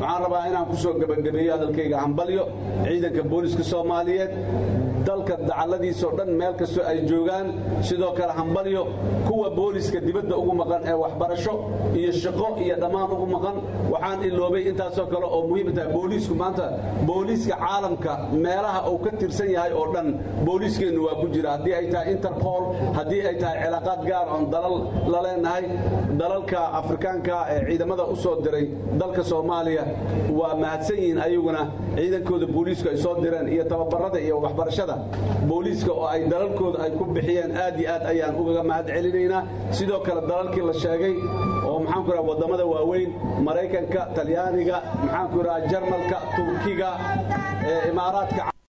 waxaan rabaa inaan ku soo gebagabeeyo hadalkayga hambalyo ciidanka booliska soomaaliyeed dalka dacalladiisoo dhan meel kastoo ay joogaan sidoo kale hambalyo kuwa booliska dibadda ugu maqan ee waxbarasho iyo shaqo iyo dhammaan ugu maqan waxaan iloobay intaasoo kale oo muhiim tahay booliisku maanta booliiska caalamka meelaha uu ka tirsan yahay oo dhan booliiskeennu waa ku jira haddii ay tahay interpol haddii ay tahay cilaaqaad gaar oon dalal la leenahay dalalka afrikaanka ee ciidamada u soo diray dalka soomaaliya waa mahadsan yihiin ayaguna ciidankooda booliisku ay soo direen iyo tababarada iyo waxbarashada booliiska oo ay dalalkooda ay ku bixiyeen aad iyo aad ayaan ugaga mahad celinaynaa sidoo kale dalalkii la sheegay oo maxaanku idhaha waddamada waaweyn maraykanka talyaaniga maxaanku idhaha jarmalka turkiga imaaraadka